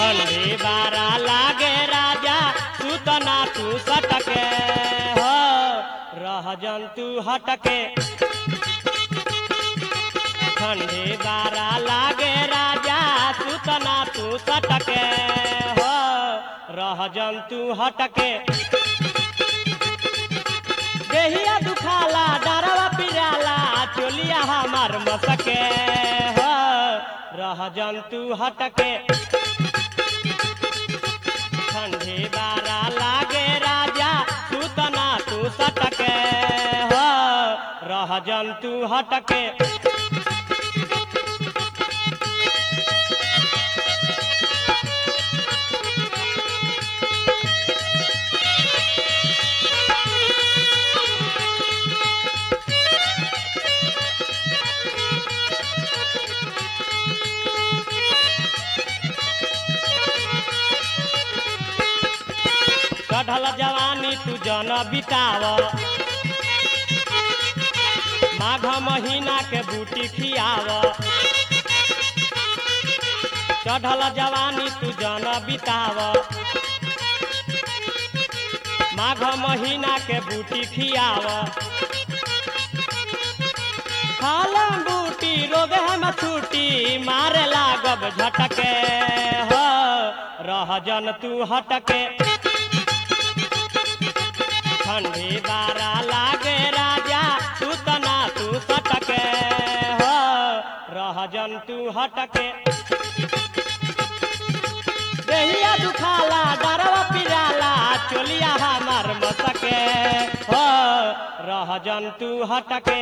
ठंडी बारा लागे राजा सुतना तू सटके हो रह जंतु हटके ठंडी बारा लागे राजा सुतना तू सटके हो रह जंतु हटके देहिया दुखाला डरवा पिराला चोलिया हमार मसके हो रह जंतु हटके ठंडी बारा लागे राजा सुतना तू सटके हो रह जंतु हटके चढ़ल जवानी तू जन बिताव माघ महीना के बूटी खियाव चढ़ल जवानी तू जन बिताव माघ महीना के बूटी खियाव खालम बूटी रोग हम छूटी मारे लागब झटके हो रह जन तू हटके ठंडी बारा लागे राजा सुतना तू सटके हो रह जंतु हटके देहिया दुखाला डरवा पिराला चोलिया हमार मसके हो रह जंतु हटके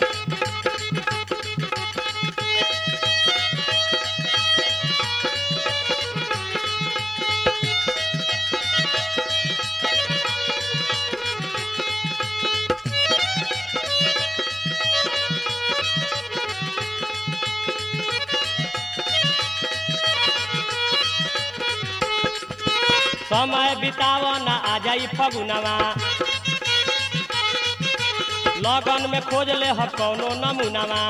समय बिताव न आ जाई फगुनवा लगन में खोज ले ह कौनो नमूनवा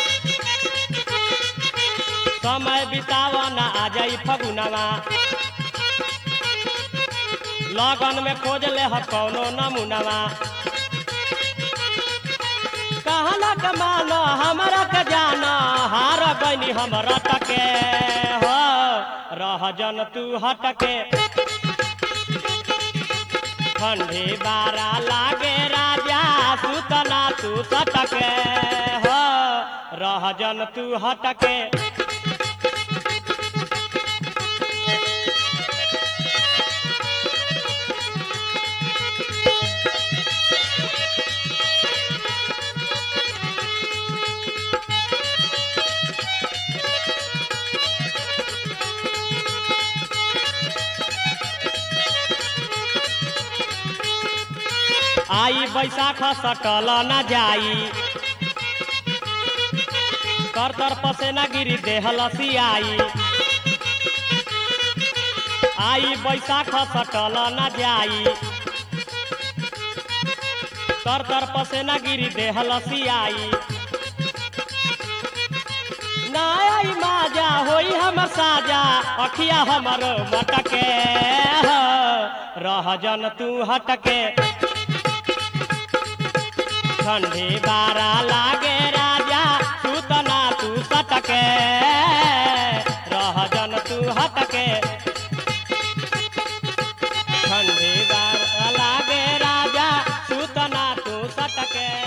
समय बिताव न आ जाई फगुनवा लगन में खोज ले ह कौनो नमूनवा कहना कमान हमरा के जाना हार गनी हमरा टके हो रह जन तू हटके ठंडी बारा लागे राजा सुतना तू सटके हो रह जन तू हटके आई बैसाख सटल न जाई तर तर पसेना गिरी देह लसियाई आई बैसाख सटल न जाई तर तर पसेना गिरी देह लसियाई ना आई माजा होई हमर साजा अखिया हमर मटके हो, रह जन तू हटके ठंडी बारा लागे राजा सुतना तू सटके रह जन तू हटके ठंडी बारा लागे राजा सुतना तू सटके